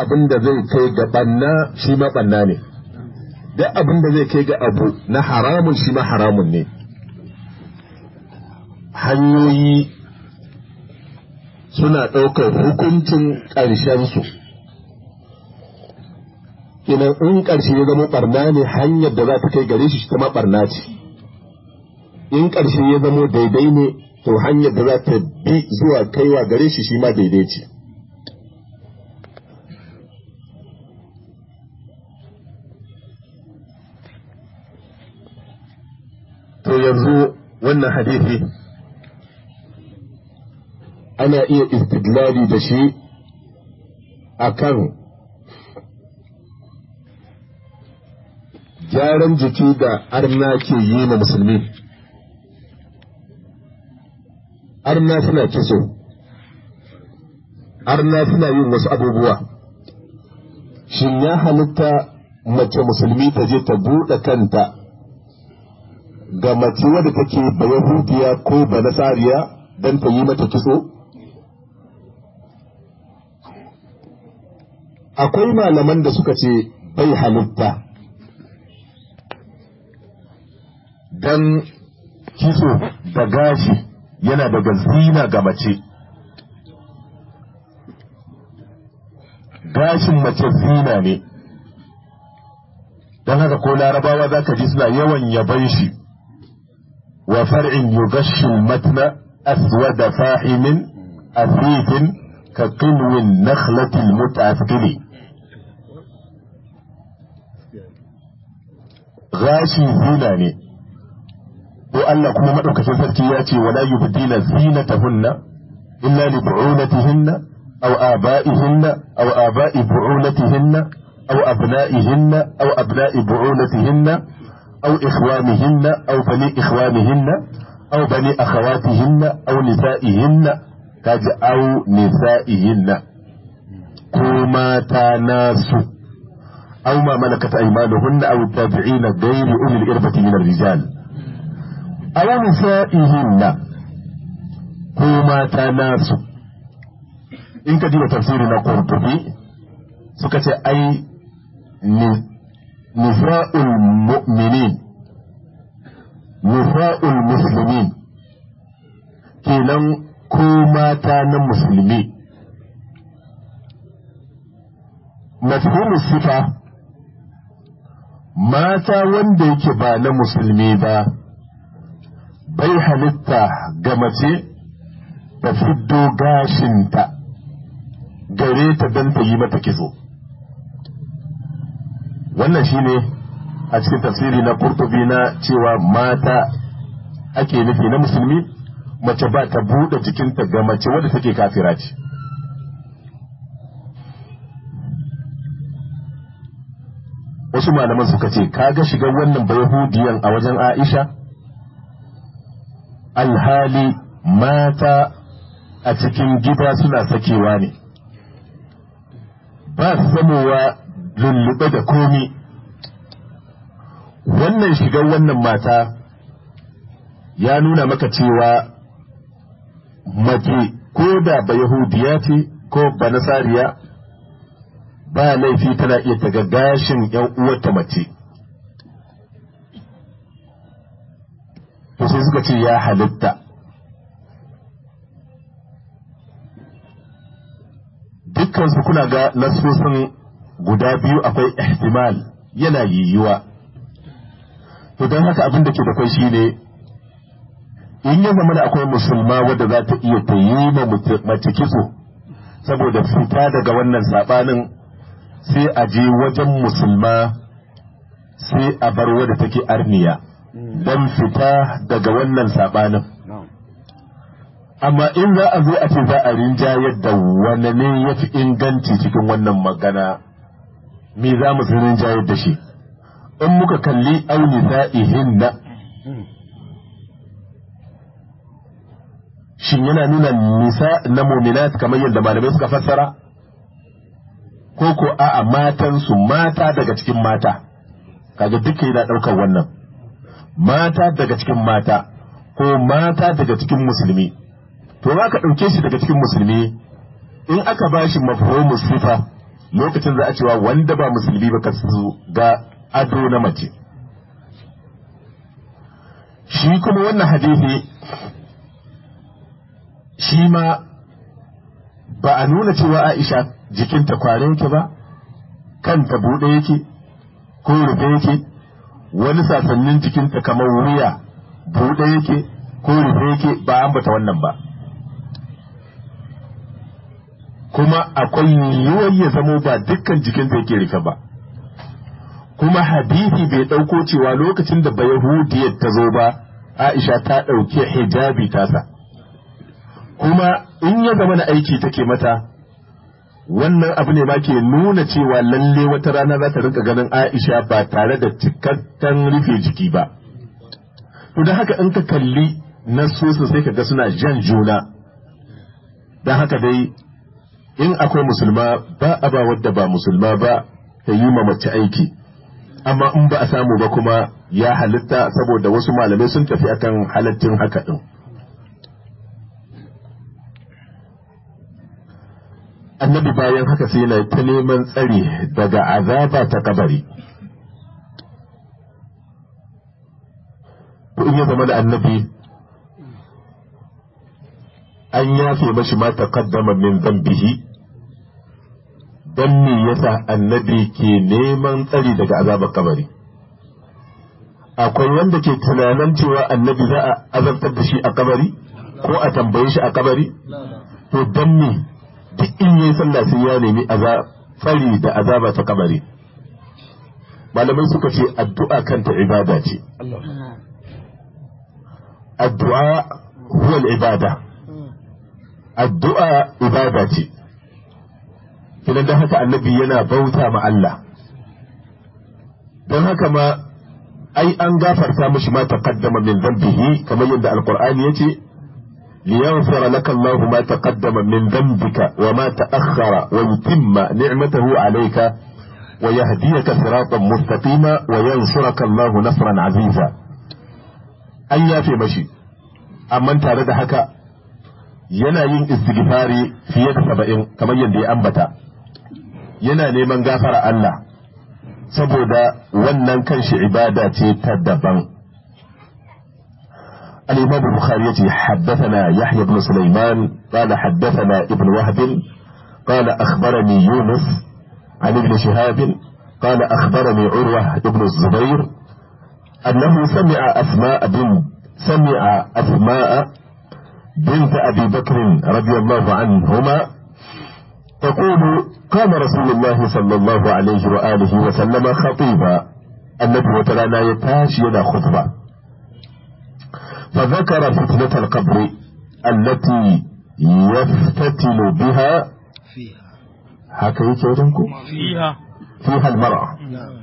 abin da zai kai ga banna shi ma banna ne duk abin da zai kai ga abu na haramun shi ma haramun ne hanyoyi suna ɗaukar hukuncin ƙarshensu idan in ƙarshe ya zama ɓarna ne hanyar da za ta kai gare shi ta ma ɓarna ce in ƙarshe ya zama daidai ne to hanyar da za ta bi zuwa kaiwa gare shi shi ma daidai ce to yanzu wannan hadisi ana iya istidlali da shi akan gyaran jiki da arna ke yi ma musulmi arna suna kiso arna suna yin wasu abubuwa shin ya halitta mace musulmi ta je ta buɗe kanta ga mace wadda take ba yahudiya ko ba nasariya don ta yi mata kitso akwai malaman da suka ce bai halitta don kitso da gashi yana daga zina ga mace gashin mace zina ne don haka ko larabawa za ka ji suna yawan yaban shi wa far'in yugashin matna aswada fahimin asifin ka qinwin nakhlatil mutafili gashi zina ne ko Allah kuma madaukakin sarki ya ce wala yubdina zinatahunna illa li bu'ulatihinna aw aba'ihinna aw aba'i bu'ulatihinna aw abna'ihinna aw abna'i bu'ulatihinna aw ikhwanihinna aw bani ikhwanihinna aw bani akhawatihinna aw nisa'ihinna kaji aw nisa'ihinna ko mata nasu aw ma malakat aymanuhunna aw tabi'ina ghayri ulil irbati min ar-rijal aw nisa'ihinna ko mata nasu in ka diba tafsiri na Qurtubi suka ce ai nisa'ul mu'minin nisa'ul muslimin kenan ko mata na musulmi mafhumu sifa mata wanda yake ba na musulmi ba bai halitta ga mace ta fiddo gashinta gare ta don ta yi mata kitso wannan shine a cikin tafsiri na kurtubi na cewa mata ake nufi na musulmi mace ba ta buɗe jikinta ga mace wadda take kafira ce wasu malaman suka ce kaga shigar wannan bayahudiyan a wajen aisha alhali mata a cikin gida suna sakewa ne ba su zamowa lullube da komi wannan shigar wannan mata ya nuna maka cewa mace ko da ba yahudiya ce ko ba nasariya ba laifi tana iya taga gashin yan uwarta mace to sai suka ce ya halitta dukkan su kuna ga nasosin guda biyu akwai ihtimal yana yiwuwa to don haka abin da ke da kai shine in ya zama da akwai musulma wadda za ta iya ta yi ma mace kitso saboda fita daga wannan sabanin sai a je wajen musulma sai a bar wadda take arniya don fita daga wannan sabanin amma in za a zo a ce za a rinjayar da wane ne ya fi inganci cikin wannan magana me za mu rinjayar da shi in muka kalli auni sa'ihin na shin yana nuna nisa na muminat kamar yadda malamai suka fassara ko ko a'a matansu mata daga cikin mata kaga duka yana ɗaukar wannan mata daga cikin mata ko mata daga cikin musulmi to za ka ɗauke shi daga cikin musulmi in aka ba shi mafhumu sifa lokacin za a cewa wanda ba musulmi ba su ga ado na mace shi kuma wannan hadisi shi ma ba a nuna cewa Aisha jikinta kware yake ba kanta buɗe yake ko rufe yake wani sasannin jikinta kamar wuya buɗe yake ko rufe yake ba ambata wannan ba kuma akwai yiwuwar ya zamo ba dukkan jikinta yake rufe ba kuma hadisi bai ɗauko cewa lokacin da bayahudiyar ta zo ba aisha ta ɗauki hijabi tasa kuma in ya zama na aiki take mata wannan abu ne ma ke nuna cewa lalle wata rana za ta rinka ganin aisha ba tare da cikakken rufe jiki ba to don haka in ka kalli nasosin sai ka ga suna jan juna don haka dai in akwai musulma ba a ba wadda ba musulma ba ta yi ma mace aiki amma in ba a samu ba kuma ya halitta saboda wasu malamai sun tafi akan halittin haka din annabi bayan haka sai yana ta neman tsari daga azaba ta kabari to in ya zama da annabi an yafe mashi ma taqaddama min dhanbihi dan me yasa annabi ke neman tsari daga azabar kabari akwai wanda ke tunanin cewa annabi za a azabtar da shi a kabari ko a tambaye shi a kabari to dan me duk in yayi sallah sai ya nemi tsari da azaba ta kabari malamai suka ce addu'a kanta ibada ce addu'a huwa ibada addu'a ibada ce kinan da haka annabi yana bauta ma Allah don haka ma ai an gafarta mishi ma taqaddama min dhanbihi kamar yadda alqur'ani yace liyaghfira laka Allah ma taqaddama min dhanbika wa ma ta'akhkhara wa yutimma ni'matahu alayka wa yahdiyaka siratan mustaqima wa yansuraka Allah nasran aziza an yafe mashi amma tare da haka yana yin istighfari fiye da saba'in kamar yadda ya ambata yana neman gafara Allah saboda wannan kanshi ibada ce ta daban الإمام البخاري حدثنا يحيى بن سليمان قال حدثنا ابن وهب قال أخبرني يونس عن ابن شهاب قال أخبرني عروة ابن الزبير أنه سمع أسماء بن سمع أسماء بنت أبي بكر رضي الله عنهما تقول قام رسول الله صلى الله عليه وآله وسلم خطيبا النبي وترانا يتاش يدا خطبة فذكر فتنة القبر التي يفتتن بها فيها هكذا يتوجنكم فيها فيها المرأة نعم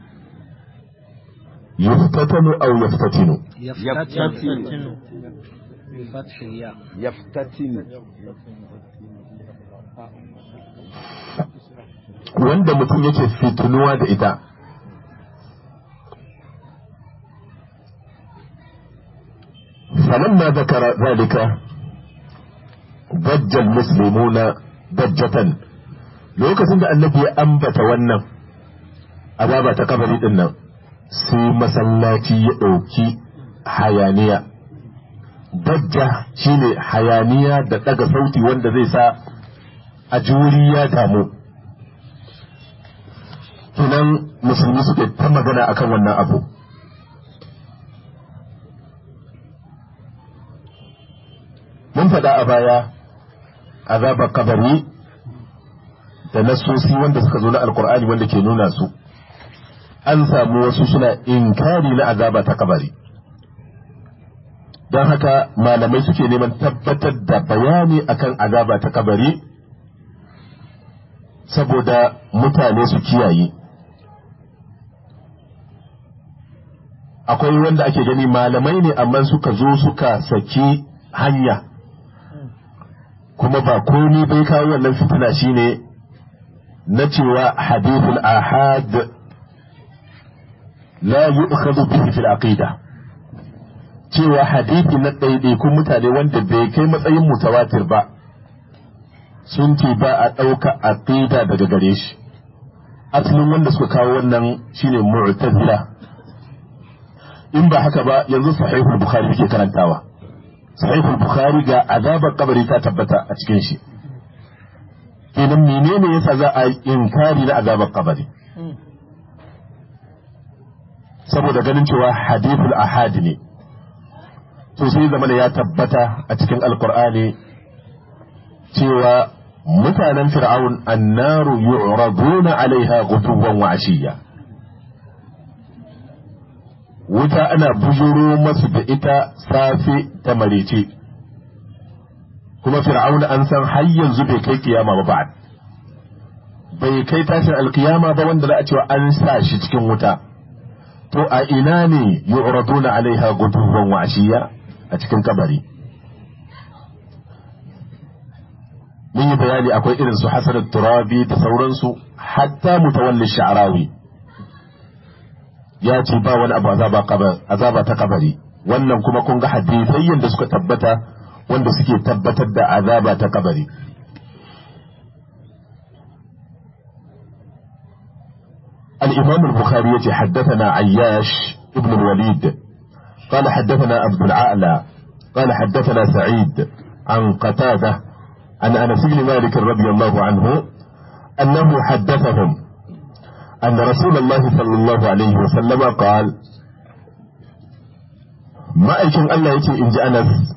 يفتتن أو يفتتن يفتتن بفتح الياء يفتتن wanda mutum yake fitinuwa da ita فلما ذكر ذلك ضج المسلمون ضجة lokacin da annabi ya ambata wannan azaba ta kabari din nan sai masallaci ya ɗauki hayaniya dajja shine hayaniya da ɗaga sauti wanda zai sa a juri ya damu kinan musulmi suke ta magana akan wannan abu mun faɗa a baya azabar kabari da nasosi wanda suka zo na alkur'ani wanda ke nuna su an samu wasu suna inkari na azaba ta kabari don haka malamai suke neman tabbatar da bayani akan azaba ta kabari saboda mutane su kiyaye akwai wanda ake gani malamai ne amma suka zo suka saki hanya kuma ba komi bai kawo wannan fitina shine na cewa hadithul ahad la yu'khadhu bihi fil aqida cewa hadithi na ɗaiɗaikun mutane wanda bai kai matsayin mutawatir ba sun ce ba a ɗauka aqida daga gare shi asalin wanda suka kawo wannan shine mu'tazila in ba haka ba yanzu sahihul bukhari yake karantawa sahihul bukhari ga azabar kabari ta tabbata a cikin shi kenan menene yasa za a yi inkari na azabar kabari saboda ganin cewa hadithul ahad ne to sai zamana ya tabbata a cikin alkur'ani cewa mutanen fir'aun annaru yu'raduna alaiha guduwan wa ashiya wuta ana bujuro masu da ita safe da marece kuma fir'aun an san har yanzu bai kai kiyama ba ba'ad bai kai tashin alkiyama ba wanda za a cewa an sa shi cikin wuta to a ina ne yu'raduna alaiha guduwan wa ashiya a cikin kabari mun yi bayani akwai irin su hasan turabi da sauransu hatta mutawalli sha'rawi ya ce ba wani abu azaba ta kabari wannan kuma kun ga hadisai yadda suka tabbata wanda suke tabbatar da azaba ta kabari الإمام البخاري يتي حدثنا عياش ابن الوليد قال حدثنا عبد العالى قال حدثنا سعيد عن قتادة عن أنس بن مالك رضي الله عنه أنه حدثهم أن رسول الله صلى الله عليه وسلم قال ما أيكن الله يتي إن أنس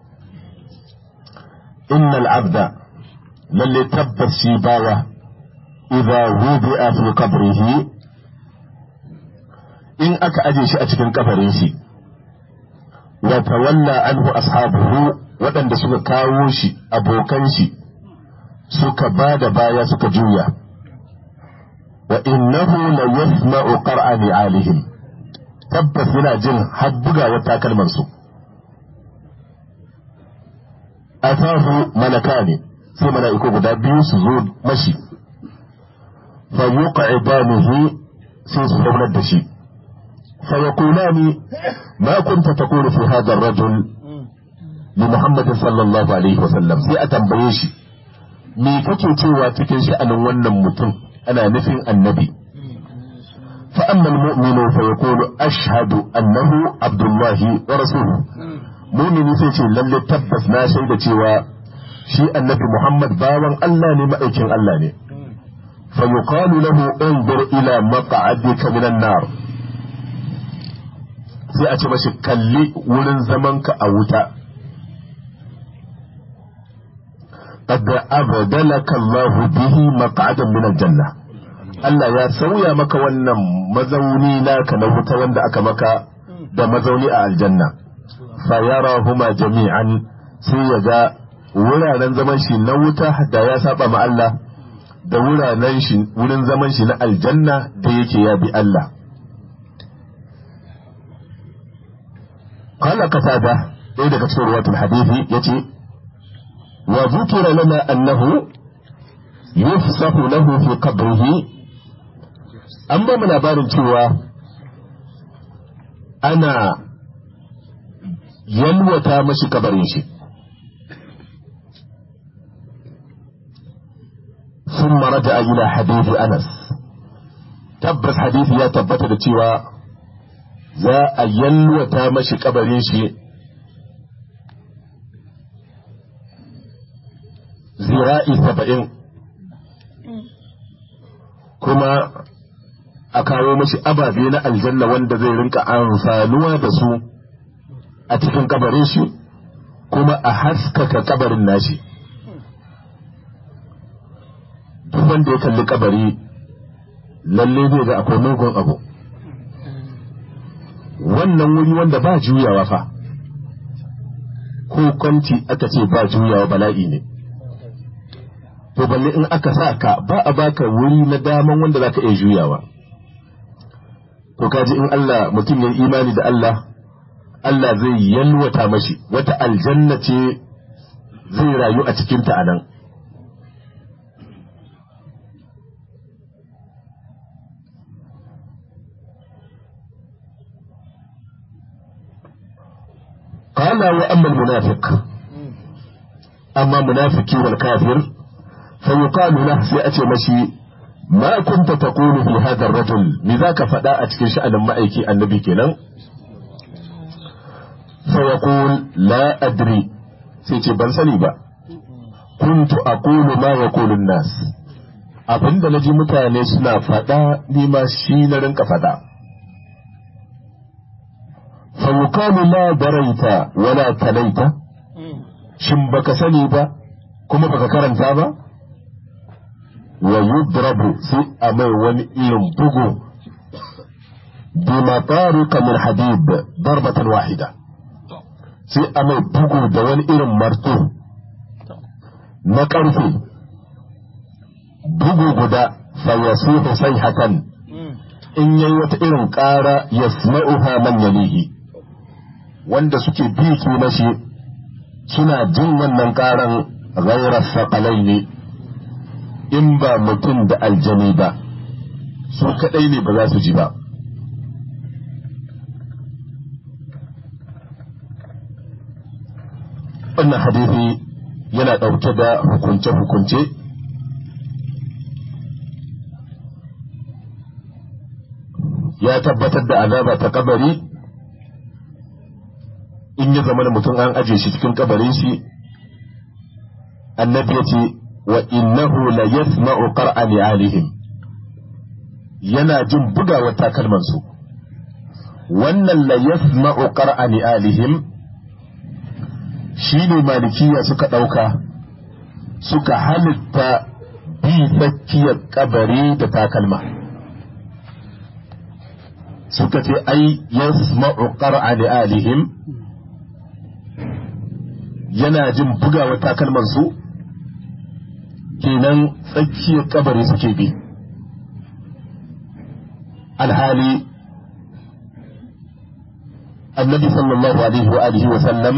إن العبد للي تبس شيباوة إذا وضع في قبره إن أكا أجيش أتكن قبره وتولى عنه أصحابه waɗanda suka kawo shi abokan shi suka ba da baya suka juya wa innahu la yasma'u qar'a ni'alihim tabbas yana jin har bugawar takalman su atahu malakani sai mala'iku guda biyu su zo mashi fa yuq'idanihi sai su zaunar da shi fa yaqulani ma kunta taqulu fi hadha ar-rajul li Muhammad sallallahu alaihi wasallam sai a tambaye shi me kake cewa cikin sha'anin wannan mutum ana nufin annabi fa amma almu'minu fa yaqulu ashhadu annahu abdullahi wa rasuluhu mu'mini sai ce lalle tabbas na shaida cewa shi annabi Muhammad bawan Allah ne ma'aikin Allah ne fa yuqalu lahu unzur ila maq'adika minan nar sai a ce mashi kalli wurin zamanka a wuta قد أبدلك الله به مقعدا من الجنة Allah ya sauya maka wannan mazauni naka na wuta wanda aka maka da mazauni a aljanna fa yarahuma jami'an sai ya ga wuraren zaman shi na wuta da ya saba ma Allah da wuraren shi wurin zaman shi na aljanna da yake ya bi Allah qala qatada ɗaya daga cikin ruwatul hadisi yace وذكر لنا أنه يفسح له في قبره أما من أبار cewa ana yalwata mashi kabarin shi ثم رجع إلى حديث أنس tabbas hadisi ya tabbata da cewa za a yalwata mashi kabarin shi zira'i saba'in kuma a kawo mashi ababe na aljanna wanda zai rinka amfanuwa da su a cikin kabarin shi kuma a haskaka kabarin nashi duk wanda ya kalli kabari lalle zai ga akwai mugun abu wannan wuri wanda ba juyawa fa ko kwanci aka ce ba juyawa bala'i ne to balle in aka sa ka ba a baka wuri na daman wanda zaka iya juyawa to kaji in Allah mutum ya imani da Allah Allah zai yalwata mashi wata aljanna ce zai rayu a cikinta a nan قال وأما المنافق أما منافق والكافر فيقال له سيأتي مشي ma kunta taqulu fi hadha ar-rajul me zaka faɗa a cikin sha'anin ma'aiki annabi kenan fa yaqul la adri sai ce ban sani ba kuntu aqulu ma yaqulu an-nas abinda naji mutane suna faɗa ni ma shi na rinka faɗa fa yuqalu la daraita wala talaita shin baka sani ba kuma baka karanta ba wa yudrabu sai a mai wani irin bugu bi matarika min hadid darbatan wahida sai a mai bugu da wani irin marto na karfe bugu guda fa yasuhu sayhatan in yayi wata irin ƙara yasma'uha man yalihi wanda suke bi su mashi suna jin wannan ƙaran ghairar saƙalai ne in ba mutum da aljani ba su kaɗai ne ba za su ji ba wannan hadithi yana ɗauke da hukunce-hukunce ya tabbatar da azaba ta kabari in ya zama da mutum an aje shi cikin kabarin shi annabi ya ce wa innahu la yasma'u qar'a alihim yana jin bugawar takalman su wannan la yasma'u qar'a alihim shine malikiya suka dauka suka halitta bi tsakiyar kabari da takalma suka ce ai yasma'u qar'a alihim yana jin bugawa takalman su kenan tsakiyar kabari suke bi alhali annabi sallallahu alaihi wa alihi wa sallam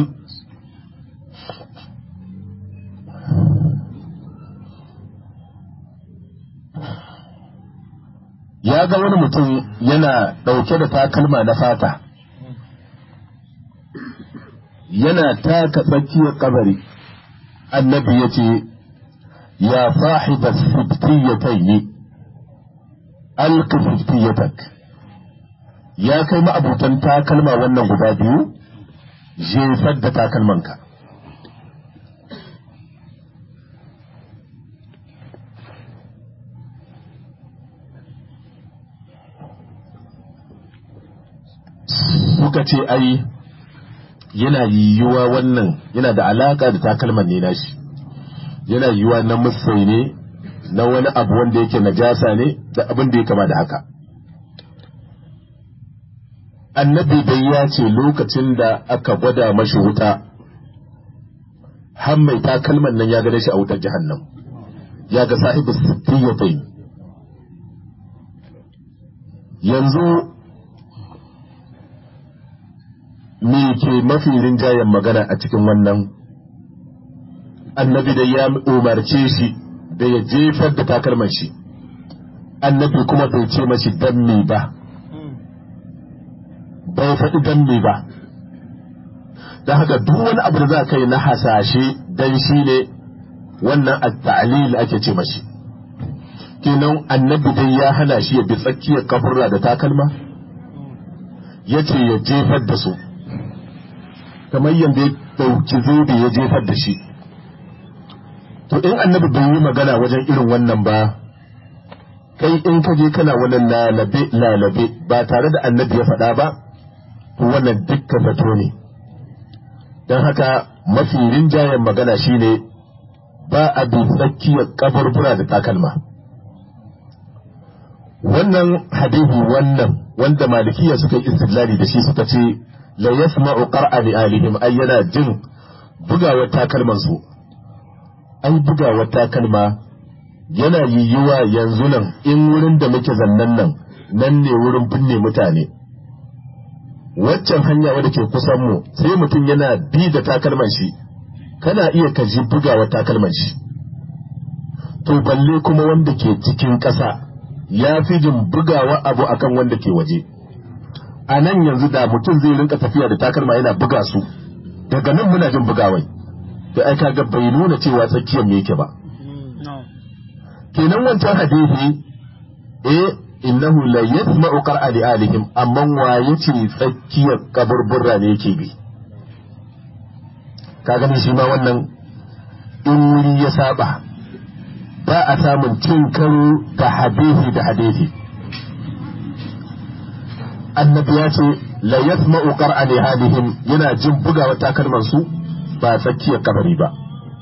ya ga wani mutum yana ɗauke da takalma na fata yana taka tsakiyar kabari annabi ya ce ya sahiba siftiyatayn alka siftiyatak ya kai ma'abutan takalma wannan guda biyu jefar da takalmanka suka ce ai yana yiwuwa wannan yana da alaka da takalman ne nashi yana yiwuwa na musai ne na wani abu wanda yake najasa ne da abin da ya kama da haka annabi dai ya ce lokacin da aka gwada mashi wuta har mai takalman nan ya gane shi a wutar jahannam ya ga sahibu sittiyatai yanzu me ke mafi rinjayen magana a cikin wannan annabi da ya umarce shi da ya jefar da takalman shi annabi kuma bai ce mashi dan me ba bai faɗi dan me ba don haka duk wani abu da za ka yi na hasashe dan shi ne wannan at-ta'lil ake ce mashi kenan annabi dai ya hana shi ya bi tsakiyar kafurra da takalma ya ce ya jefar da su kamar yadda ya ɗauki zobe ya jefar da shi to in annabi bai yi magana wajen irin wannan ba kai in ka je kana wani lalabe lalabe ba tare da annabi ya faɗa ba to wannan dukkan zato ne don haka mafi rinjayen magana shine ba a bi tsakiyar kaburbura da takalma wannan hadihi wannan wanda malikiya suka yi istidlali da shi suka ce la yasma'u qar'a li alihim ay yana jin bugawar takalman su ai bugawar takalma yana yiwuwa yanzu nan in wurin da muke zannan nan nan ne wurin binne mutane waccan hanya wadda ke kusan mu sai mutum yana bi da takalman shi kana iya ka ji bugawar takalman shi to balle kuma wanda ke cikin ƙasa ya fi jin bugawa abu akan wanda ke waje a nan yanzu da mutum zai rinka tafiya da takalma yana buga su daga nan muna jin bugawai da ai kaga bai nuna cewa tsakiyar me yake ba kenan wancan hadisi eh innahu la yasma'u qar'a li alihim amma wa yace tsakiyar kaburburra ne yake bi ka gani shi ma wannan in wuri ya saba ba a samun cin karo da hadisi da hadisi annabi ya ce la yasma'u qar'a li alihim yana jin bugawa takalman su ba tsakiyar kabari ba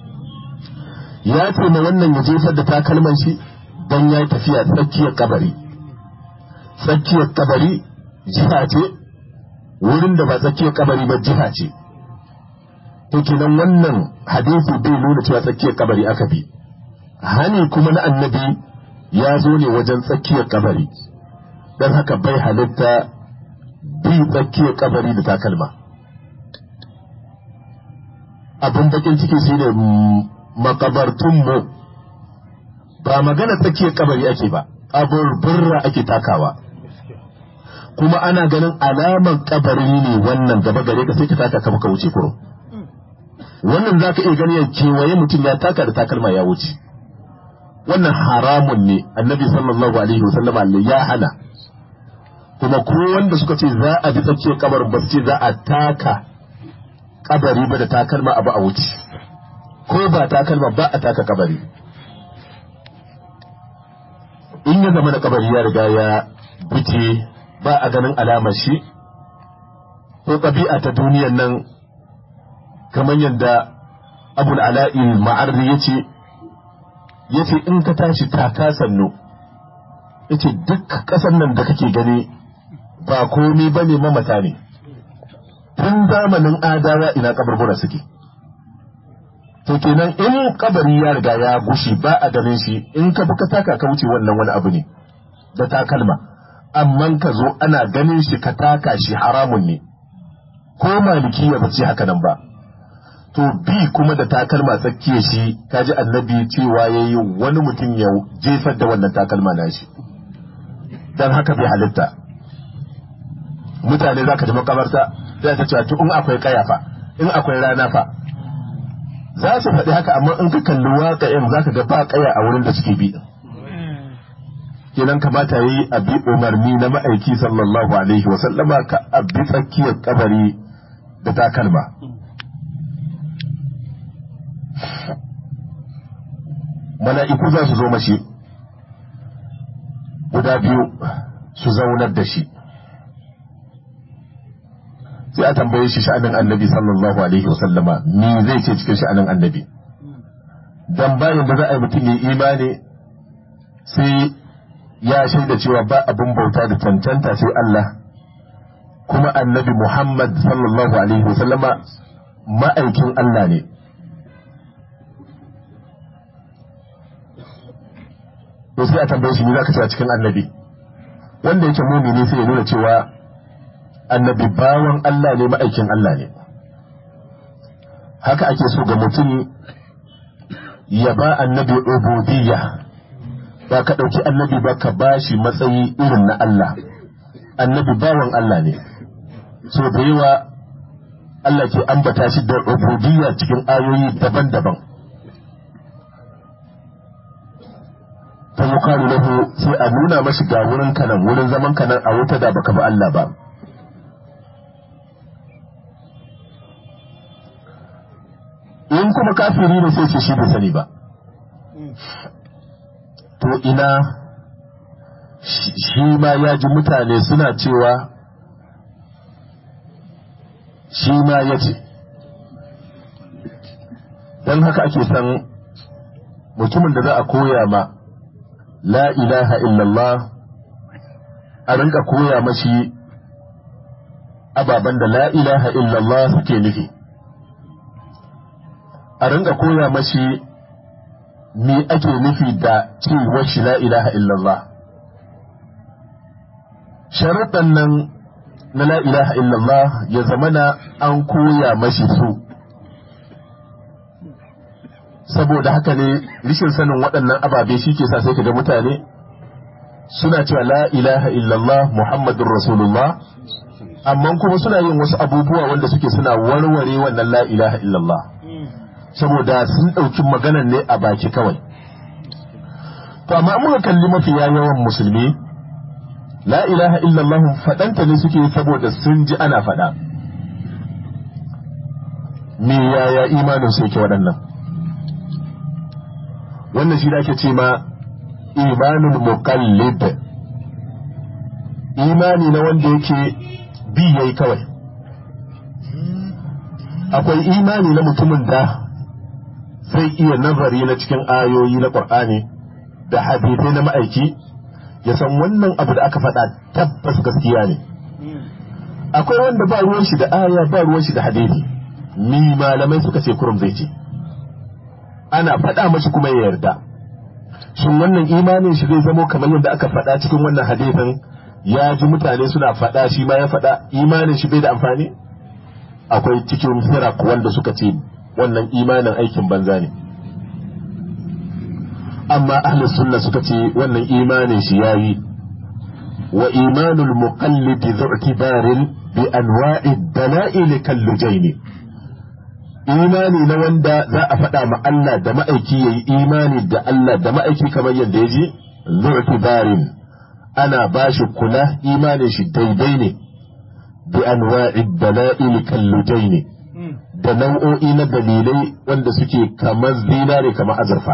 ya ce ma wannan ya jefar da takalman shi don ya yi tafiya tsakiyar kabari tsakiyar kabari jiha ce wurin da ba tsakiyar kabari ba jiha ce to kenan wannan hadisi bai nuna cewa tsakiyar kabari aka bi hani kuma na annabi ya zo ne wajen tsakiyar kabari don haka bai halitta bi tsakiyar kabari da takalma abin bakin ciki shi ne makabartunmu ba magana tsakiyar kabari ake ba kaburburra ake takawa kuma ana ganin alaman kabari ne wannan gaba gare ka sai ka taka ka baka wuce kurum wannan za ka iya gani ya kewaye mutum ya taka da takalma ya wuce wannan haramun ne annabi sallallahu alaihi wasallam ya hana kuma ko wanda suka ce za a bi tsakiyar kabar ba su ce za a taka kabari ba da takalma abu a wuce ko ba takalma ba a taka kabari in ya zama na kabari ya riga ya bice ba a ganin alamar shi ko ɗabi'a ta duniyan nan kamar yadda abul ala'il ma'arri ya ce ya ce in ka tashi taka sannu ya ce duk ƙasar nan da kake gani ba komi ba ne mamata ne tun zamanin adawa ina kaburbura suke to kenan in kabari ya riga ya gushi ba a ganin shi in ka ka taka ka wuce wannan wani abu ne da takalma amma ka zo ana ganin shi ka taka shi haramun ne ko maliki ya bace haka nan ba to bi kuma da takalma tsakiya shi kaji annabi cewa yayi wani mutum ya jefar da wannan takalma na shi dan haka bai halitta mutane zaka ji makabarta sai ta cewa to in akwai kaya fa in akwai rana fa za su faɗi haka amma in ka kalli waƙa'in za ka ga ba ƙaya a wurin da suke bi kenan kamata yi a bi umarni na ma'aiki sallallahu alaihi wa sallama ka a bi tsakiyar kabari da takalma mala'iku za su zo mashi guda biyu su zaunar da shi sai a tambaye shi sha'anin annabi sallallahu alaihi wasallama me zai ce cikin sha'anin annabi dan bayan da za a yi mutum ya imani sai ya shaida cewa ba abin bauta da cancanta sai Allah kuma annabi Muhammad sallallahu alaihi wasallama ma'aikin Allah ne to sai a tambaye shi me za ka ce a cikin annabi wanda yake mumini sai ya nuna cewa annabi bawan Allah ne ma'aikin Allah ne haka ake so ga mutum ya ba annabi ubudiyya ba ka ɗauki annabi ba ka ba shi matsayi irin na Allah annabi bawan Allah ne so da yawa Allah ke ambata shi da ubudiyya cikin ayoyi daban-daban ta yukalu lahu sai a nuna mashi ga wurin kanan wurin zaman kanan a wuta da baka ba Allah ba in kuma kafiri ne sai ce shi bai sani ba to ina shi ma ya ji mutane suna cewa shi ma ya ce don haka ake san mutumin da za a koya ma la ilaha illallah a rinka koya mashi ababen da la ilaha illallah suke nufi a rinka koya mashi me ake nufi da cewar shi la ilaha illallah sharuɗan nan na la ilaha illallah ya zamana an koya mashi su saboda haka ne rishin sanin waɗannan ababe shi ke sa sai ka ga mutane suna cewa la ilaha illallah muhammadun rasulullah amma kuma suna yin wasu abubuwa wanda suke suna warware wannan la ilaha illallah saboda sun ɗauki maganan ne a baki kawai to amma muka kalli mafiya yawan musulmi la ilaha illallah faɗanta ne suke saboda sun ji ana faɗa me yaya imanin su yake waɗannan wannan shi da ake ce ma imanul muqallid imani na wanda yake bi yayi kawai akwai imani na mutumin da zai iya nazari na cikin ayoyi na Qur'ani da hadithai na ma'aiki ya san wannan abu da aka faɗa tabbas gaskiya ne akwai wanda ba ruwan shi da aya ba ruwan shi da hadithi mi malamai suka ce kurum zai ce ana faɗa mashi kuma ya yarda shin wannan imanin shi zai zamo kamar yadda aka faɗa cikin wannan hadithin ya ji mutane suna faɗa shi ma ya faɗa imanin shi bai da amfani akwai cikin firak wanda suka ce wannan imanin aikin banza ne amma ahli sunna suka ce wannan imanin shi yayi wa imanul muqallid zu'tibarin bi anwa'i dalail kallujaini imani na wanda za a faɗa ma Allah da ma'aiki yayi imani da Allah da ma'aiki kamar yadda ya ji zu'tibarin ana bashi kula imanin shi daidai ne bi anwa'i dalail kallujaini da nau'o'i na dalilai wanda suke kamar zinare kamar azurfa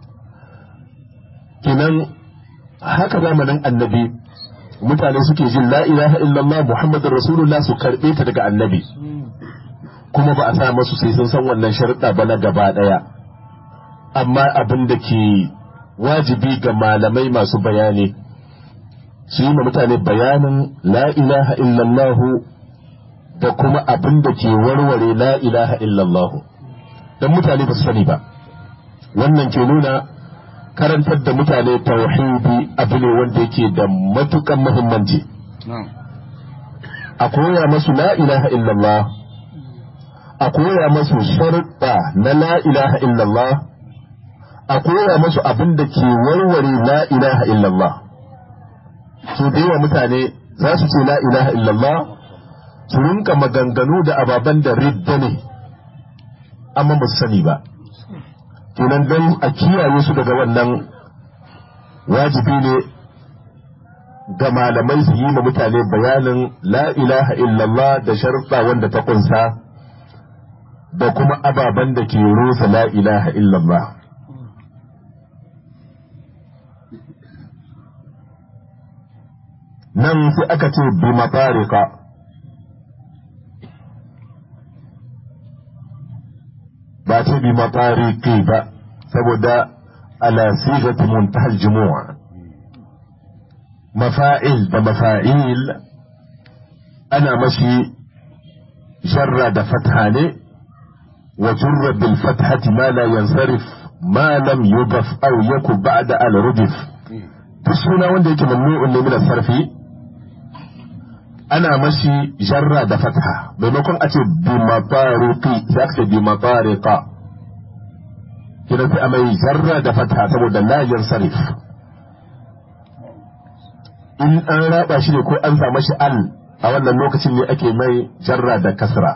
kinan haka zamanin annabi mutane suke jin la ilaha illallah muhammadur rasulullah su karbe ta daga annabi kuma ba a sa masu sai sun san wannan sharuɗa ba na gaba ɗaya amma abin da ke wajibi ga malamai masu bayani su yi ma mutane bayanin la ilaha illallah da kuma abin da ke warware la ilaha illallah don mutane ba su sani ba wannan ke nuna karantar da mutane tauhidi abu ne wanda yake da matukan muhimmanci a koya masu la ilaha illallah a koya masu sharuɗa na la ilaha illallah a koya masu abin da ke warware la ilaha illallah su da yawa mutane za su ce la ilaha illallah su rinka maganganu da ababen da ridda ne amma ba su sani ba kenan don a kiyaye su daga wannan wajibi ne ga malamai su yi ma mutane bayanin la ilaha illallah da sharuɗa wanda ta kunsa da kuma ababen da ke rusa la ilaha illallah nan sai aka ce bi matarika ba ce bi matariki ba saboda ala sigati muntahal jumu'a mafa'il da mafa'il ana mashi jarra da fatha ne wa jurra bil fathati ma la yansarif ma lam yudaf aw yaku ba'da al rudif duk suna wanda yake mamnu'un ne min sarfi ana mashi jarra da fatha maimakon a ce bi mafariqi sai aka ce bi mafariqa kina sai a mai jarra da fatha saboda la yansarif in an raba shi ne ko an samu shi al a wannan lokacin ne ake mai jarra da kasra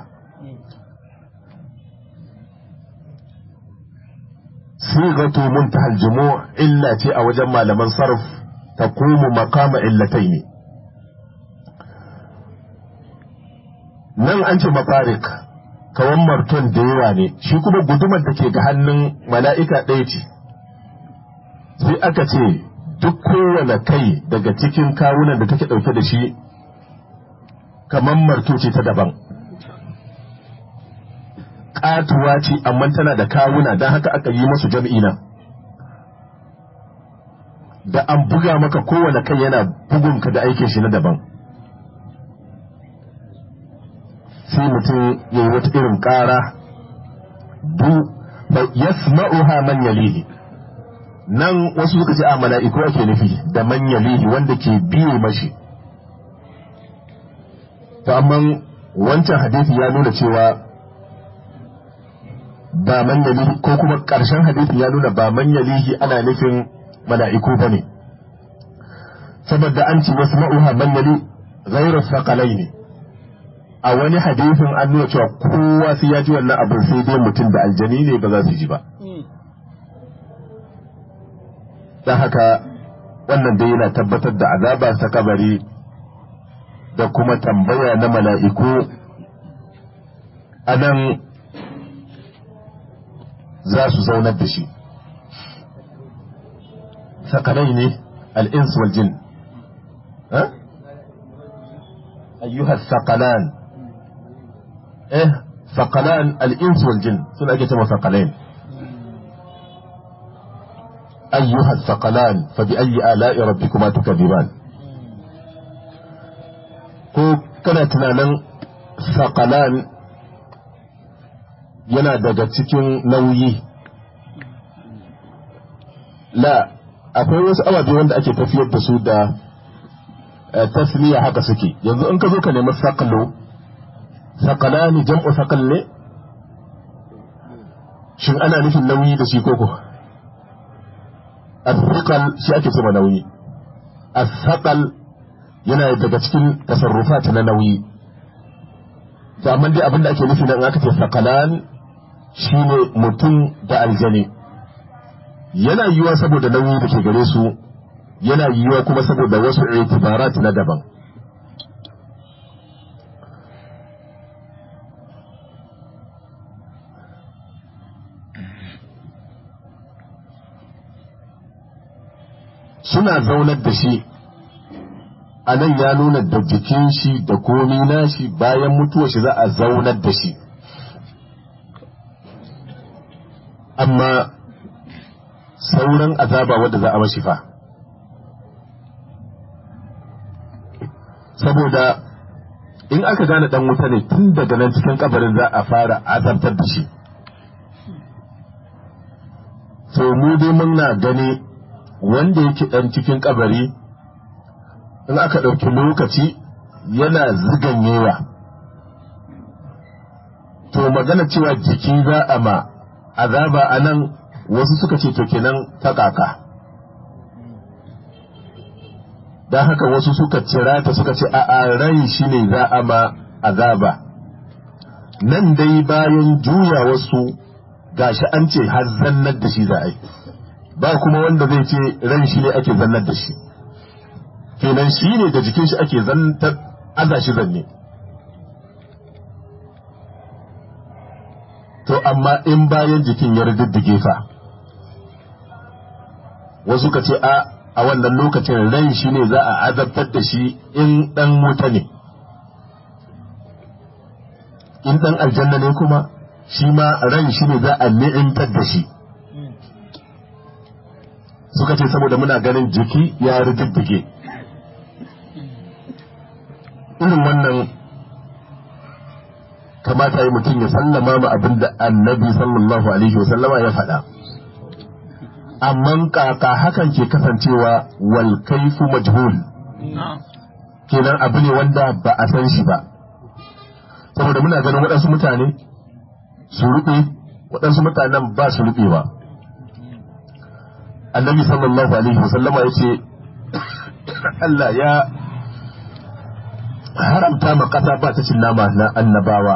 sigatu muntaha al-jumu' illa ce a wajen malaman sarf taqumu maqama illataini nan an ce mafarik kawan marton da yawa ne shi kuma gudumar da ke ga hannun mala'ika ɗaya ce sai aka ce duk kowane kai daga cikin kawunan da take ɗauke da shi kamar marto ce ta daban ƙatuwa ce amma tana da kawuna don haka aka yi masu jam'i nan da an buga maka kowane kai yana bugunka da aikin shi na daban sai mutum ya yi wata irin ƙara du yasma'uha man yalihi nan wasu suka ce a mala'iku ake nufi da man yalihi wanda ke biye mashi to amma wancan hadisi ya nuna cewa ba man yalihi ko kuma ƙarshen hadisi ya nuna ba man yalihi ana nufin mala'iku ba ne saboda an ce wasu ma'uha man yali ghairu saƙalai ne a wani hadisin an nuna cewa kowa sai ya ji wannan abin sai dai mutum da aljani ne ba za su ji ba don haka wannan dai yana tabbatar da azaba ta kabari da kuma tambaya na mala'iku a nan za su zaunar da shi sakalai ne al'ins wal jin ayyuhar sakalan eh sakalan al'ins wal jin suna ake cewa sakalain أيها الثقلان فبأي آلاء ربكما تكذبان ko kana tunanin sakalan yana daga cikin nauyi la akwai wasu ababe wanda ake tafiyar da su da tasliya haka suke yanzu in ka zo ka nemi sakalo sakalani jam'u sakal ne shin ana nufin nauyi da shi koko الثقل shi ake cewa nauyi الثقل yana daga cikin tasarrufat na nauyi to amma dai abin da ake nufi nan aka ce thaqalan shine mutum da aljani yana yiwuwa saboda nauyi da ke gare su yana yiwuwa kuma saboda wasu itibarat na daban suna zaunar da shi a nan ya nuna da jikin shi da komi nashi bayan mutuwa shi za a zaunar da shi amma sauran azaba wadda za a mashi fa saboda in aka gane dan wuta ne tun daga nan cikin kabarin za a fara azabtar da shi to mu dai muna gani wanda yake ɗan cikin kabari in aka ɗauki lokaci yana ziganyewa to magana cewa jiki za a ma azaba a nan wasu suka ce to kenan ta kaka don haka wasu suka cira ta suka ce a rai shi ne za a ma azaba nan dai bayan juya wasu gashi an ce har zannar da shi za a yi ba kuma wanda zai ce ran shi ne ake zannar da shi kenan shi ne da jikin shi ake zantar aza shi zanne to amma in bayan jikin ya riddige fa wasu ka ce a a wannan lokacin ran shi ne za a azabtar da shi in dan wuta ne in dan aljanna ne kuma shi ma ran shi ne za a ni'imtar da shi suka ce saboda muna ganin jiki ya riddige irin wannan kamata yi mutum ya sallama ma abin da annabi sallallahu alaihi wasallama ya faɗa amma kaka hakan ke kasancewa wal kaifu majhul kenan abu ne wanda ba a san shi ba saboda muna ganin waɗansu mutane su ruɓe waɗansu mutanen ba su ruɓewa annabi sallallahu alaihi wasallama ya ce Allah ya haramta ma ƙasa ba ta cin nama na annabawa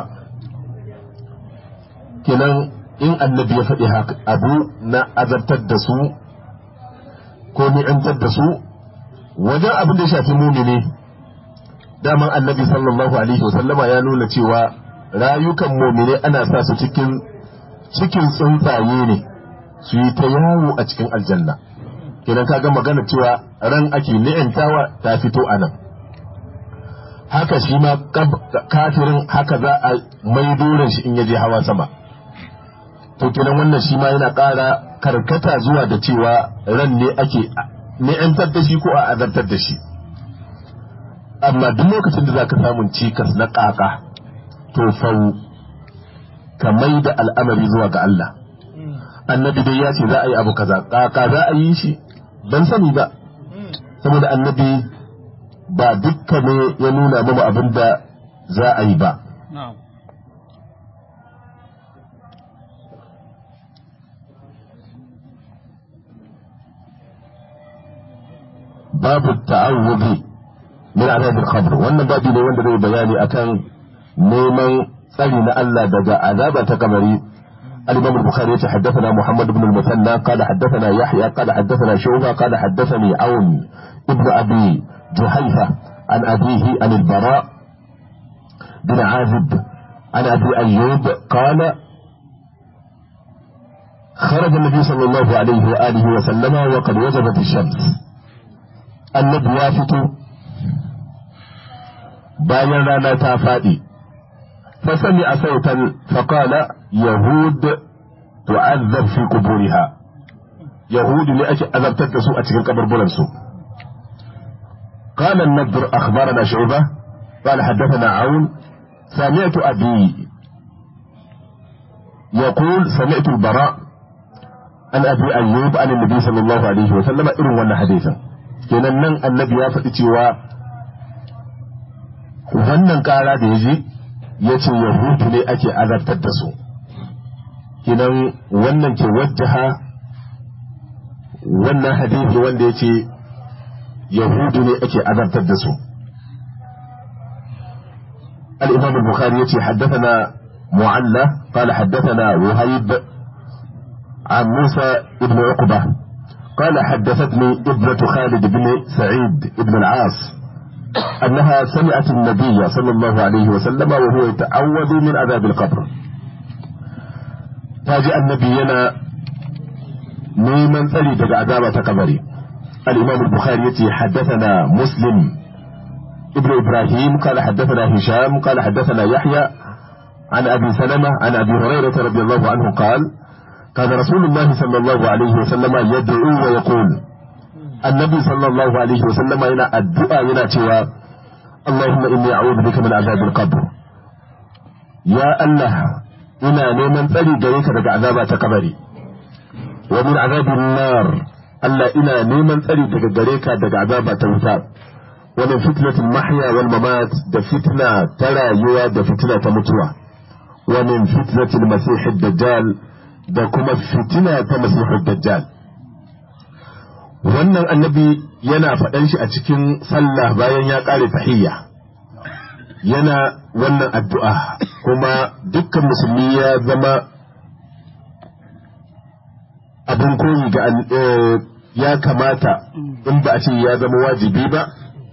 kenan in annabi ya faɗi abu na azabtar da su ko ni'antar da su wajen abin da ya shafi mumini daman annabi sallallahu alaihi wasallama ya nuna cewa rayukan mumini ana sa su cikin cikin tsuntsaye ne su yi ta yawo a cikin aljanna kenan kaga magana cewa ran ake ni'antawa ta fito a nan haka shi ma kafirin haka za a mai doren shi in ya je hawa sama to kenan wannan shi ma yana ƙara karkata zuwa da cewa ran ne ake ni'antar da shi ko a azabtar da shi amma duk lokacin da zaka samun cikas na ƙaƙa to fau ka mai da al'amari zuwa ga Allah annabi dai ya ce za a yi abu kaza ƙaƙa za a yi shi ban sani ba saboda annabi ba dukka ne ya nuna mana abin da za a yi ba babu ta'awudi min azabil qabr wannan babu ne wanda zai bayani akan neman tsari na Allah daga azaba ta kabari الإمام البخاري حدثنا محمد بن المثنى قال حدثنا يحيى قال حدثنا شعبة قال حدثني عون ابن أبي جحيفة عن أبيه عن البراء بن عازب عن أبي أيوب قال خرج النبي صلى الله عليه وآله وسلم وقد وجبت الشمس النبي يافت bayan rana ta faɗi فسمع صوتا فقال يهود تعذب في قبورها يهود لأجل أذبتت سوء أتكن قبر بلنسو قال النضر أخبرنا شعبة قال حدثنا عون سمعت أبي يقول سمعت البراء عن أبي أيوب عن النبي صلى الله عليه وسلم إن ولا حديثا kenan nan annabi ya faɗi cewa wannan ƙara da ya ji ya ce yahudu ne ake azartar da su kinan wannan ke wajjaha wannan hadisi wanda ya ce yahudu ne ake azartar da su الإمام البخاري يتي حدثنا معلى قال حدثنا وهيب عن موسى بن عقبة قال حدثتني ابنة خالد بن سعيد بن العاص أنها سمعت النبي صلى الله عليه وسلم وهو يتعوذ من عذاب القبر فاجأ النبي ينا نيمن ثلي عذاب قبري الإمام البخاري يتي حدثنا مسلم ابن إبراهيم قال حدثنا هشام قال حدثنا يحيى عن أبي سلمة عن أبي هريرة رضي الله عنه قال كان رسول الله صلى الله عليه وسلم يدعو ويقول النبي صلى الله عليه وسلم إلى الدعاء إلى توا اللهم إني أعوذ بك من عذاب القبر يا الله إنا نيمن تلي جريك دك عذاب تقبري ومن عذاب النار الله إنا نيمن تلي دك جريك دك عذاب توتاب ومن فتنة المحيا والممات ده فتنة ترى يوا ده فتنة متوى ومن فتنة المسيح الدجال ده كما فتنة مسيح الدجال wannan annabi yana faɗan shi a cikin sallah bayan ya ƙare tahiyya yana wannan addu'a kuma dukkan musulmi ya zama abin koyi ga ya kamata in ba a ce ya zama wajibi ba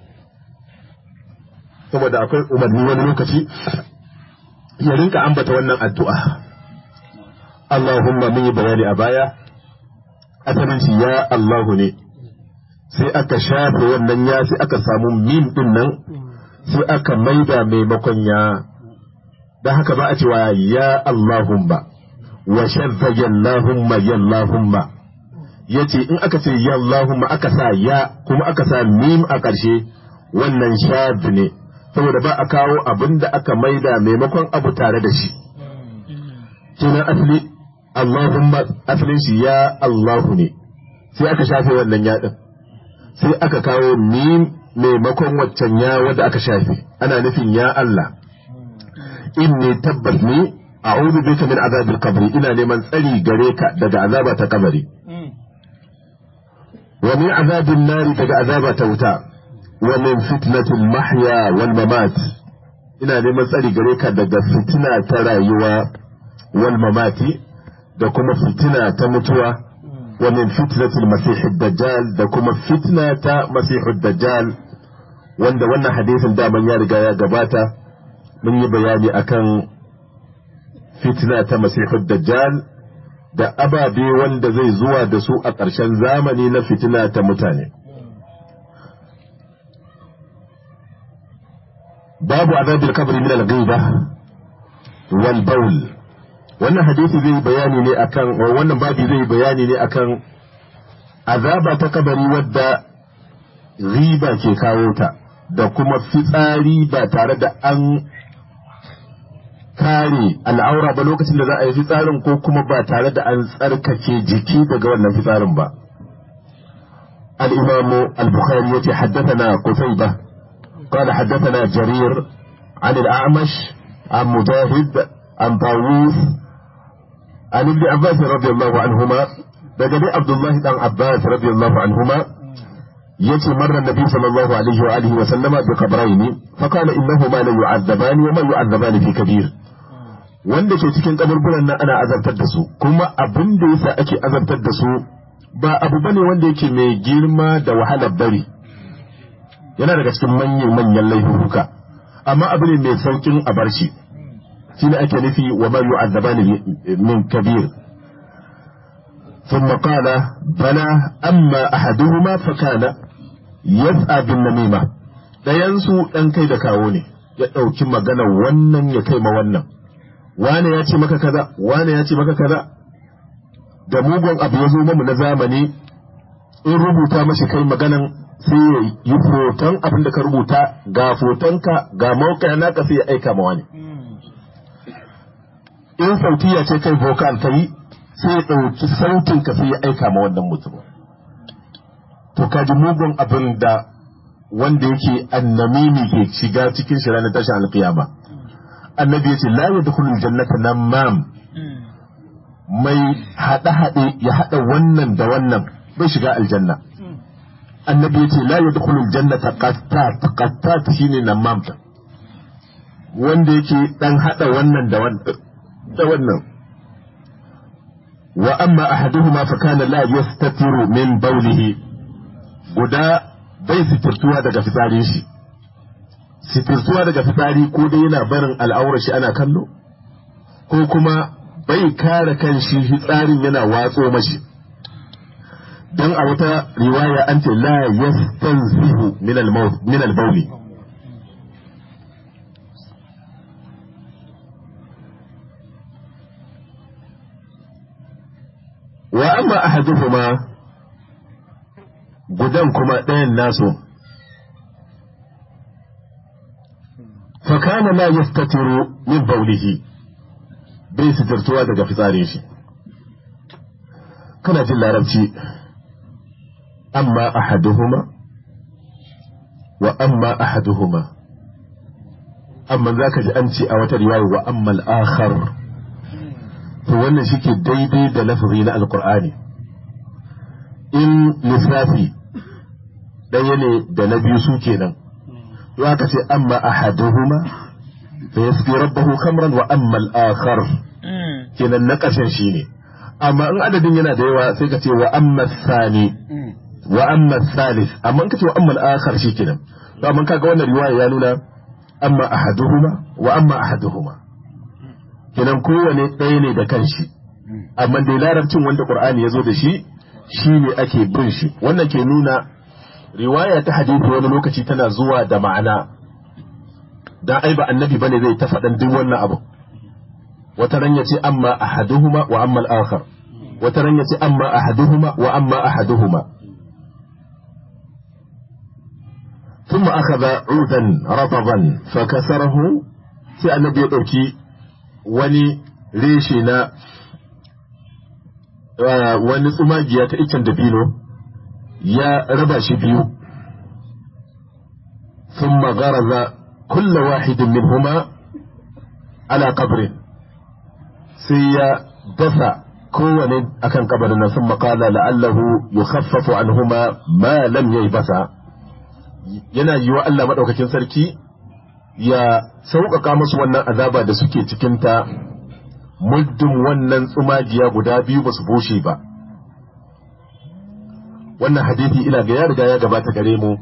saboda akwai umarni wani lokaci ya rinka ambata wannan addu'a Allahumma mun yi bayani a baya asalin shi ya Allahu ne sai aka shafe wannan ya sai aka samu mim din nan sai aka maida maimakon ya da haka ba a cewa ya Allahumma wa shadda yallahumma yallahumma yace in aka ce yallahumma aka sa ya kuma aka sa mim a ƙarshe wannan shad ne saboda ba a kawo abin da aka maida maimakon abu tare da shi kenan asali Allahumma asalin shi ya Allahu ne sai aka shafe wannan ya din sai aka kawo mim maimakon waccan ya wadda aka shafe ana nufin ya Allah inni tabbas ni a'udhu bika min azabil qabri ina neman tsari gare ka daga azaba ta kabari wa min azabin nari daga azaba ta wuta wa min fitnatil mahya wal mamat ina neman tsari gare ka daga fitina ta rayuwa wal mamati da kuma fitina ta mutuwa wa min fitnatil masihid dajjal da kuma fitna ta masihid dajjal wanda wannan hadisin daman ya riga ya gabata mun yi bayani akan fitna ta masihid dajjal da ababe wanda zai zuwa da su a ƙarshen zamani na fitina ta mutane babu azabil kabri min al-ghiba wal bawl wannan hadisi zai bayani ne akan wannan babi zai bayani ne akan azaba ta kabari wadda riba ke kawo ta da kuma fitsari ba tare da an kare al'aura ba lokacin da za a yi fitsarin ko kuma ba tare da an tsarkake jiki daga wannan fitsarin ba الإمام البخاري يتي حدثنا قتيبة قال حدثنا جرير عن الأعمش عن مجاهد عن طاووس عن ابن عباس رضي الله عنهما بدل عبد الله بن عباس رضي الله عنهما يتي مر النبي صلى الله عليه وآله وسلم بقبرين فقال إنهما لا يعذبان وما يعذبان في كبير wanda ke cikin kaburburan nan ana azabtar da su kuma abin da yasa ake azabtar da su ba abu bane wanda yake mai girma da wahalar bari yana daga cikin manyan manyan laifuka amma abu ne mai saukin a bar shi shine ake nufi wa ma yu'adzabani min kabir ثم قال بلى أما أحدهما فكان يسعى بالنميمة ɗayansu ɗan kai da kawo ne ya ɗauki magana wannan ya kai ma wannan wane ya ce maka kaza wane ya ce maka kaza da mugun abu ya zo mamu na zamani in rubuta mashi kai maganan sai ya yi foton abin da ka rubuta ga fotonka ga mawuka naka sai ya aika ma wani in sautiya ce kai vocal ka yi sai ya ɗauki sautin ka sai ya aika ma wannan mutum to ka ji mugun abin da wanda yake annamimi ke shiga cikin shi ranar tashin alkiyama annabi ya ce la yadkhulul jannata namam mai haɗe haɗe ya haɗa wannan da wannan bai shiga aljanna annabi ya ce la yadkhulul jannata qattat qattat shine namam wanda yake dan haɗa wannan da wannan da wannan wa amma ahaduhuma fa kana la yastatiru min bawlihi guda bai sitirtuwa daga fitsarin shi sitirtuwa daga fitsari ko dai yana barin al'aurar shi ana kallo ko kuma bai kare kan shi fitsarin yana watso mashi dan a wata riwaya an ce la yastanzihu min al-maut min al-bawli wa amma ahaduhuma gudan kuma ɗayan nasu fakana la yastatiru min baulihi bai sitartuwa daga fitsarin shi kana jin larabci amma ahaduhuma wa amma ahaduhuma amma za ka ji an ce a wata riwaya wa amma al-akhar to wannan shi ke daidai da lafazi na alkur'ani in lissafi ɗaya ne da na biyu su kenan to aka ce amma ahaduhuma fa yasqi rabbahu khamran wa amma al-akhar kenan na ƙarshen shi ne amma in adadin yana da yawa sai ka ce wa amma sani wa amma salis amma in ka ce wa amma al-akhar shi kenan to amma kaga wannan riwaya ya nuna amma ahaduhuma wa amma ahaduhuma kenan kowane ɗaya ne da kanshi amma dai larabcin wanda qur'ani ya zo da shi shi ne ake bin shi wannan ke nuna riwaya ta hadisi wani lokaci tana zuwa da ma'ana dan ai ba annabi bane zai ta faɗan duk wannan abu wata ran yace amma ahaduhuma wa amma al-akhar wata ran yace amma ahaduhuma wa amma ahaduhuma ثم أخذ عودا رطبا فكسره sai annabi ya ɗauki wani reshe na wani tsumagiya ta icen dabino ya raba shi biyu ثم غرز كل واحد منهما على قبر سي دفع كون أكن قبرنا ثم قال لعله يخفف عنهما ما لم ييبسا yana yi wa Allah maɗaukakin sarki ya sauƙaƙa musu wannan azaba da suke cikinta muddin wannan tsumagiya guda biyu ba su bushe ba wannan hadithi ina ga ya riga ya gabata gare mu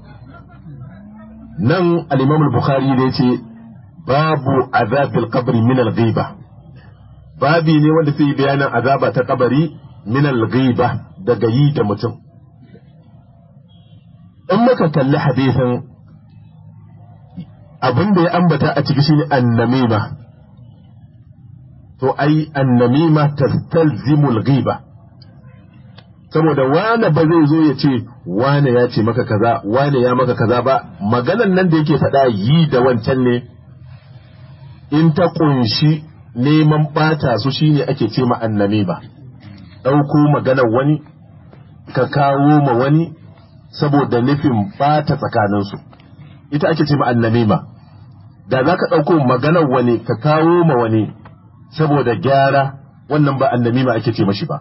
nan al-imam al-bukhari da yace babu azabil qabri min al-ghiba babi ne wanda sai bayanin azaba ta kabari min al-ghiba daga yi da mutum in muka kalli hadisin abin da ya ambata a ciki shine annamima to ai annamima tastalzimul ghiba saboda wane ba zai zo ya ce wane ya ce maka kaza wane ya maka kaza ba maganan nan da yake faɗa yi da wancan ne in ta kunshi neman ɓata su shine ake ce ma annamima ɗauko maganar wani ka kawo ma wani saboda nufin ɓata tsakaninsu ita ake ce ma annamima da za ka ɗauko maganar wani ka kawo ma wani saboda gyara wannan ba annamima ake ce mashi ba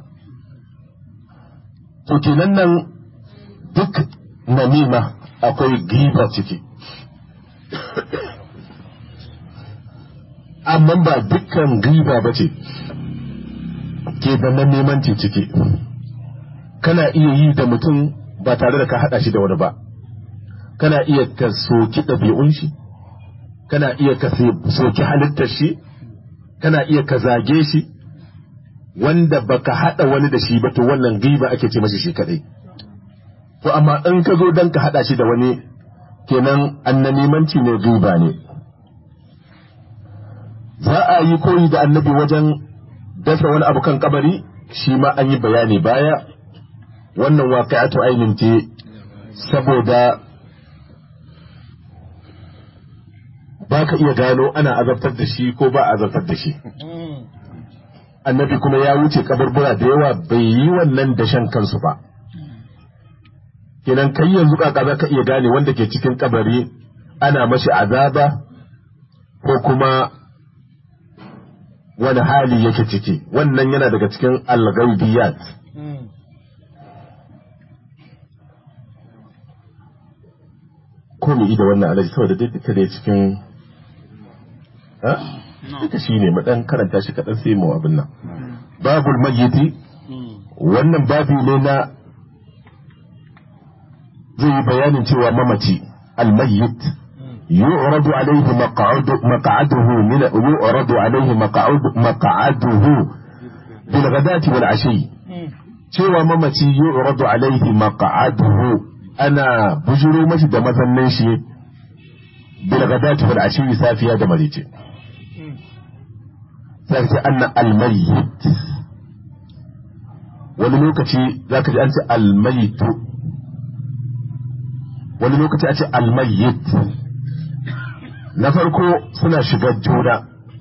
to kenan nan duk namima akwai giba ciki amma ba dukkan riba ba ce ke nan neman ce ciki kana iya yi da mutum ba tare da ka haɗa shi da wani ba kana iya ka soki ɗabi'un shi kana iya ka soki halittar shi kana iya ka zage shi wanda baka haɗa wani da shi ba to wannan riba ake ce mashi shi kadai to amma in ka zo don ka haɗa shi da wani kenan annanimanci ne riba ne za a yi koyi da annabi wajen dasa wani abu kan kabari shi ma an yi bayani baya wannan waƙi'atu ainin ce saboda ba ka iya gano ana azabtar da shi ko ba a azabtar da shi annabi kuma ya wuce kabarbura da yawa bai yi wannan dashen kansu ba kenan kai yanzu kaka za ka iya gane wanda ke cikin kabari ana mashi azaba ko kuma wani hali yake ciki wannan yana daga cikin algaibiyat ko mu da wannan alaji saboda dai duka da cikin ha duka shi ne mu dan karanta shi kaɗan sai mu abin nan babul mayyiti wannan babu ne na zai yi bayanin cewa mamaci almayyit يعرض عليه مقعد مقعده من يعرض عليه مقعد مقعده بالغداة والعشي cewa mamaci yu'radu alaihi maq'aduhu ana bujuro mashi da mazannin shi bil ghadati wal ashi safiya da marice sai ce anna al mayyit wani lokaci zaka ji an ce al mayyit wani lokaci a ce al mayyit na farko suna shiga juna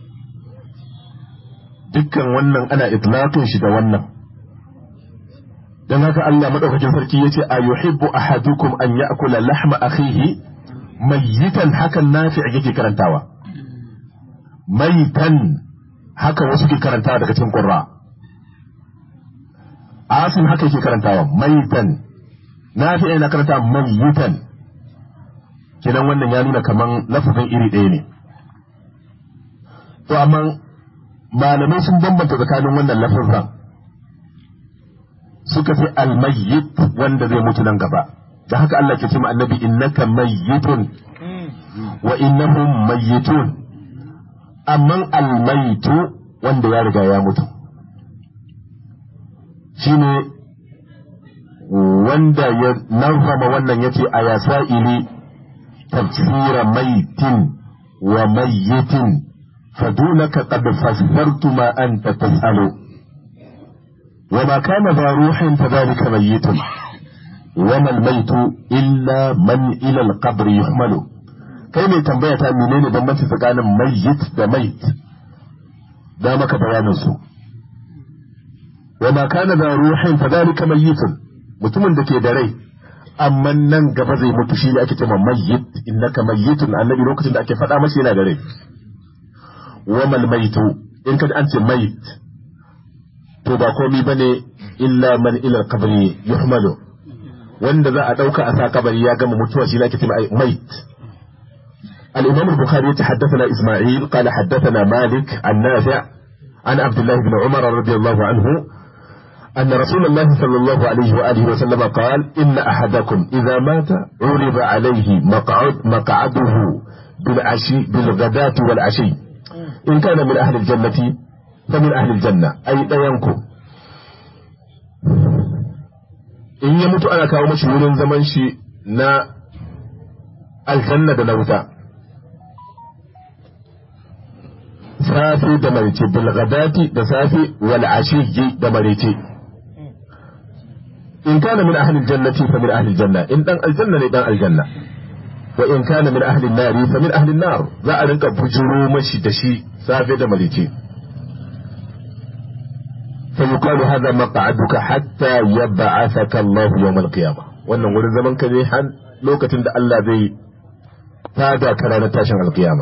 dukkan wannan ana itlaqin shi da wannan dan haka Allah madaukakin sarki yace a yuhibbu ahadukum an ya'kula lahma akhihi mayyitan hakan nafi yake karantawa mayitan haka wasu ke karantawa daga cikin qurra asim haka yake karantawa mayitan nafi yana karantawa mayyitan kenan wannan ya nuna kaman lafazin iri ɗaya ne to amma malamai sun bambanta tsakanin wannan lafazan suka fi almayyit wanda zai mutu nan gaba da haka Allah ke cewa annabi innaka mayyitun wa innahum mayyitun amma almaytu wanda ya riga ya mutu shine wanda ya nazama wannan yace a yasa'ili tafsira maitin wa mayyitin fadunaka qad fassartu ma anta tas'alu وما كان ذا روح فذلك ميت وما الميت إلا من إلى القبر يحمل kai mai tambaya ta menene bambanci tsakanin mayyit da mait da maka bayanin su wa ma kana da ruhin fa dalika mayyitun mutumin da ke da rai amma nan gaba zai mutu shi ne ake cewa mayyit innaka mayyitun annabi lokacin da ake faɗa masa yana da rai wa mal maitu in ka an ce mait to ba komi bane illa man ila kabari yuhmalu wanda za a dauka a sa kabari ya gama mutuwa shi nake cewa mait الإمام البخاري حدثنا إسماعيل قال حدثنا مالك عن نافع عن عبد الله بن عمر رضي الله عنه أن رسول الله صلى الله عليه وآله وسلم قال إن أحدكم إذا مات عرض عليه مقعد مقعده بالعشي بالغداة والعشي إن كان من أهل الجنة فمن أهل الجنة أي لا ينكو in ya mutu ana kawo mashi wurin zaman shi na aljanna da na wuta safi da marice bilgadati da safi wal ashiyyi da marice in kana min ahli aljannati fa min ahli aljanna in dan aljanna ne dan aljanna wa in kana min ahli an-nari fa min ahli an-nar za a rinka bujuro mashi da shi safe da marice فيقال هذا مقعدك حتى يبعثك الله يوم القيامة wannan wurin zaman ka ne har lokacin da Allah zai tada ka ranar tashin alkiyama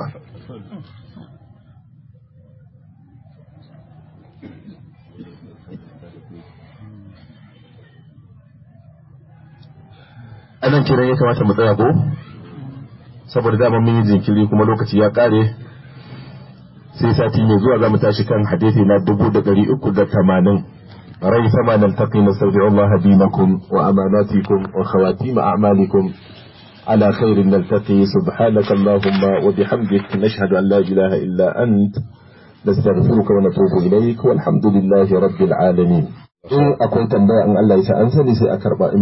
anan kiran ya kamata mu tsaya ko saboda dama mun yi jinkiri kuma lokaci ya kare sai sati mai zuwa za mu tashi kan hadisi na dubu da ɗari uku da tamanin ريثما نلتقي نستودع الله دينكم وأماناتكم وخواتيم أعمالكم على خير نلتقي سبحانك اللهم وبحمدك نشهد أن لا إله إلا أنت نستغفرك ونتوب إليك والحمد لله رب العالمين إن أكون تنبأ أن الله يسأنسني سأكرب